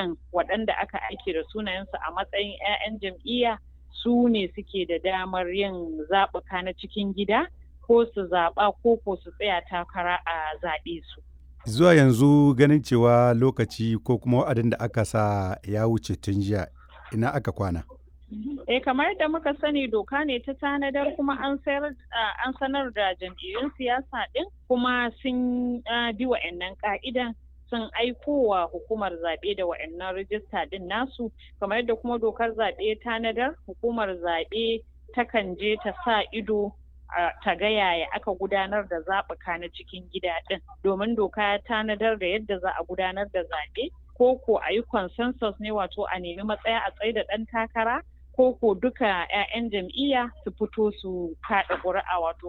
dukkan waɗanda aka aike da sunayensu a matsayin 'ya'yan jam'iyya su ne suke da damar yin zaɓuka na cikin gida ko su zaɓa ko ko su tsaya takara a zaɓe su. Zuwa yanzu ganin cewa lokaci ko kuma wa'adin da aka sa ya wuce tun jiya ina aka kwana. Eh kamar yadda muka sani doka ne ta tanadar kuma an sayar an sanar da jam'iyyun siyasa ɗin kuma sun bi wa'annan ka'idan sun aiko wa hukumar zaɓe da wa'annan rijista ɗin nasu kamar yadda kuma dokar zaɓe tanadar hukumar zaɓe takan je ta sa ido ta ga yaya aka gudanar da zaɓuka na cikin gida ɗin domin doka ya tanadar da yadda za a gudanar da zaɓe ko ko a yi consensus ne wato a nemi matsaya a tsaye da ɗan takara ko ko duka 'ya'yan jam'iyya su fito su kaɗa ƙuri'a wato